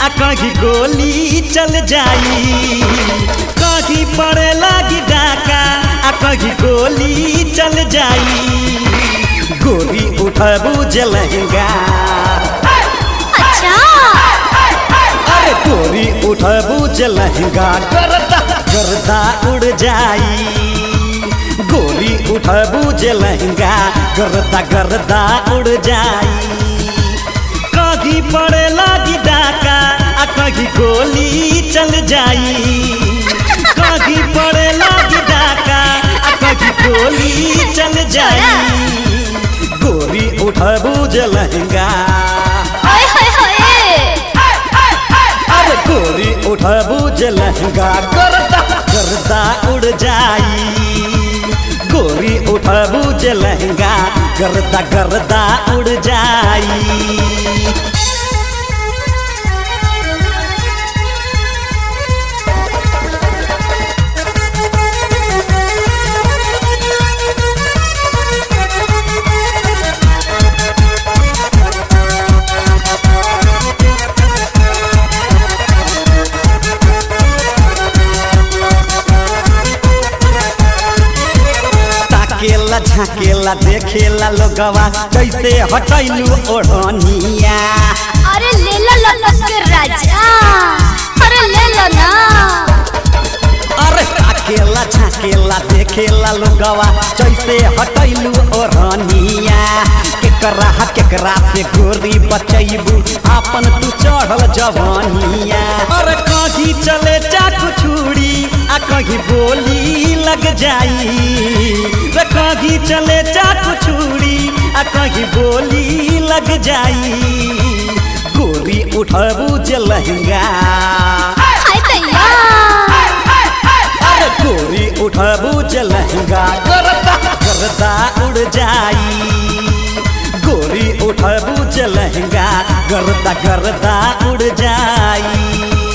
आ कहीं गोली चल जाई कहीं पड़े लागी डाका आ कहीं गोली चल जाई गोली उठबू जलहंगा अच्छा अरे गोली उठबू जलहंगा गर्दा गर्दा उड़ जाई गोली उठबू जलहंगा गर्दा गर्दा उड़ जाई कहीं पड़े लागी डाका आ कहीं गोली चल जाई कहीं पड़े लागी डाका आ कहीं गोली चल जाई गोली उठबू जलहंगा ओए होए होए अरे गोरी उठबू जलहंगा गर्दा गर्दा उड़ जाई गोरी उठबू जलहंगा गर्दा गर्दा उड़ जाई ताकेला झाकेला देखेला लोगवा कैसे हटैलू ओढ़निया अरे ले लो लपक के राजा अरे ले लो ना अरे ताकेला झाकेला देखेला लोगवा कैसे हटैलू ओढ़निया केकरा केकरा से गोरी बचैबू आपन तू चढ़ल जवानिया अरे कहीं चले चाकू छुरी आ कहीं बोली लग जाई रे कहीं चले चाकू छुरी आ कहीं बोली लग जाई गोरी उठबू जलहंगा हाय दैया अरे गोरी उठबू जलहंगा गर्दा गर्दा उड़ जाई गोरी उठबू जलहंगा गर्दा गर्दा उड़ जाई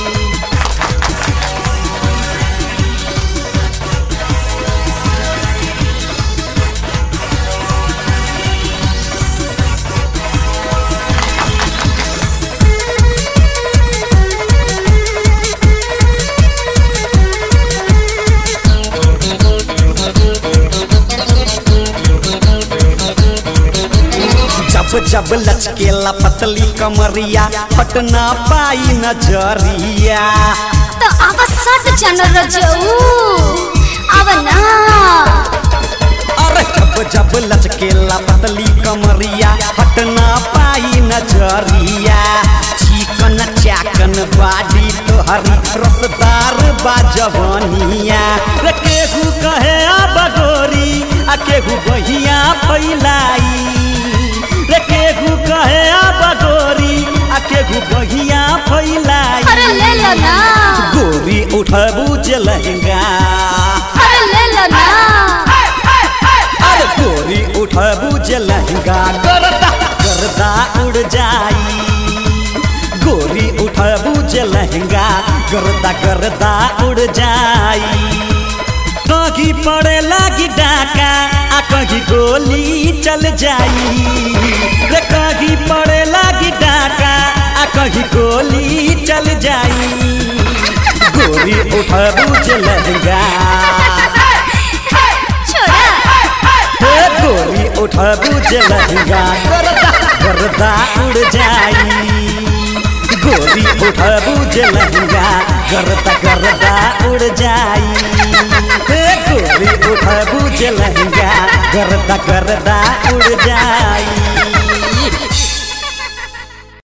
जब जब लचकेला पतली कमरिया पटना पाई नजरिया तो अब सट जन रजऊ अब ना अरे जब जब लचकेला पतली कमरिया पटना पाई नजरिया चिकन चाकन बाडी तोहरी रसदार बाजवनिया रे केहू कहे आ बगोरी आ केहू बहिया फैलाई रे केहू कहे आ बगोरी आ केहू बहिया फैलाई अरे ले लो ना गोरी उठबू जलहंगा अरे ले लो ना अरे गोरी उठबू जलहंगा गर्दा गर्दा उड़ जाई गोरी उठबू जलहंगा गर्दा गर्दा उड़ जाई कहीं पड़े लागी डाका आ कहीं गोली चल जाई रे कहीं पड़े लागी डाका आ कहीं गोली चल जाई गोरी उठबू जलहंगा छोड़ा हे गोरी उठबू जलहंगा गर्दा गर्दा उड़ जाई गोरी उठबू जलहंगा गर्दा गर्दा उड़ जाई हे गोरी उठबू जलहंगा गर्दा गर्दा उड़ जाई